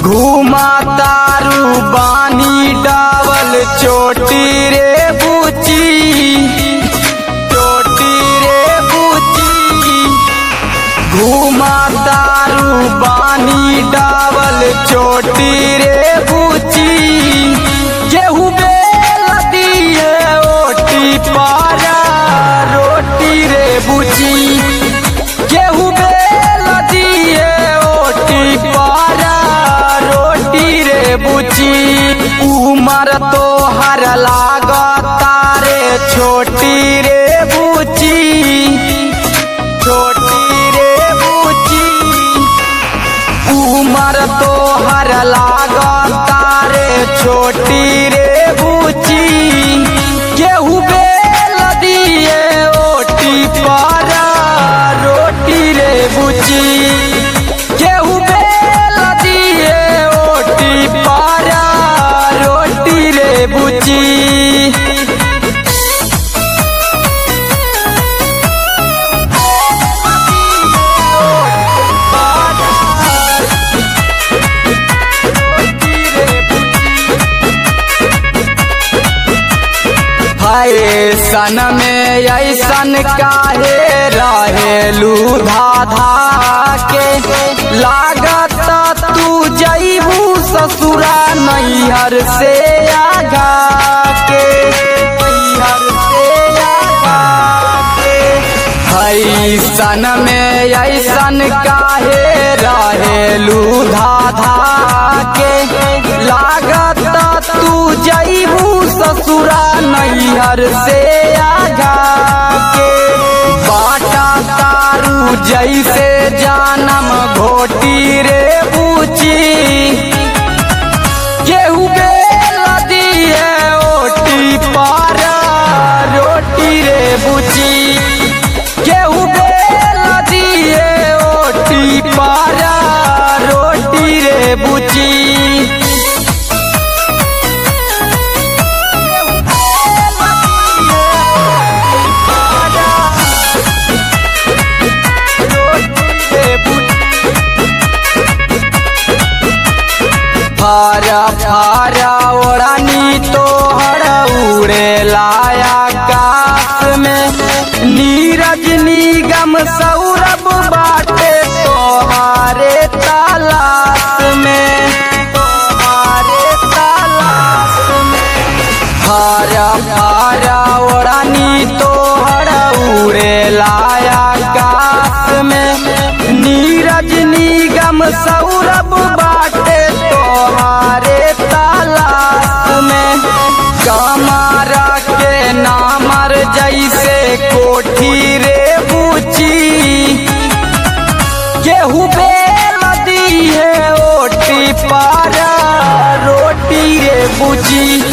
घूमा तारू बानी डावल चोटी रे बुची चोटी रे बुची घूमा तारू बानी डावल चोटी रे बुची केहू बेल दिए ओटी पारा रोटी रे बुची केहू बेल दिए ओटी पारा रोटी रे बुची उमर तो हर लागता रे छोटी रे बुची छोटी रे बुची उमर तो हर लागता रे छोटी रे बुची केहू बेल दिए ओटी पारा रोटी रे बुची केहू बेल दिए ओटी पारा रोटी रे बुची सन में ऐसन काहे रहेलू धाधा के लागत तू जईबू ससुरा नैहर से आगा के नैहर से आगा के सन में ऐसन काहे रहेलू धाधा के लागत तू जईबू ससुरा नैहर से आगा के बाटा तारू जैसे जानम घोटी रे पूछी केहू बेल दिए ओटी पारा रोटी रे बुची केहू बेल दिए ओटी पारा रोटी रे बुची फारा फारा ओढ़नी तो हर उड़े लाया काश में नीरज निगम सौरभ बाटे तोहारे तालाश में तोहारे तालाश में फारा फारा ओढ़नी तो हर उड़े लाया काश में नीरज निगम सौरभ बाटे तोहारे तालाश में कमारा के नामर जैसे कोठी रे बुची केहू बेल दिए ओटी पारा रोटी रे बुची